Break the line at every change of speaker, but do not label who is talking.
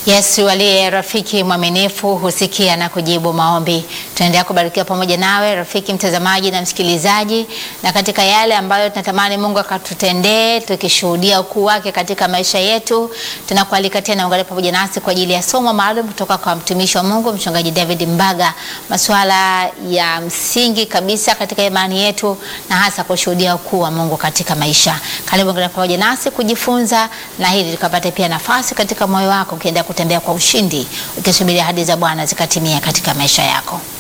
Yesu aliye rafiki mwaminifu husikia na kujibu maombi. Tunaendelea kubarikiwa pamoja nawe rafiki mtazamaji na msikilizaji, na katika yale ambayo tunatamani Mungu akatutendee tukishuhudia ukuu wake katika maisha yetu, tunakualika tena ungane pamoja nasi kwa ajili ya somo maalum kutoka kwa mtumishi wa Mungu mchungaji David Mbaga, masuala ya msingi kabisa katika imani yetu na hasa kushuhudia ukuu wa Mungu katika maisha. Karibu ungane pamoja nasi kujifunza na hili tukapate pia nafasi katika moyo wako ukienda kutembea kwa ushindi ukisubiria ahadi za Bwana zikatimia katika maisha yako.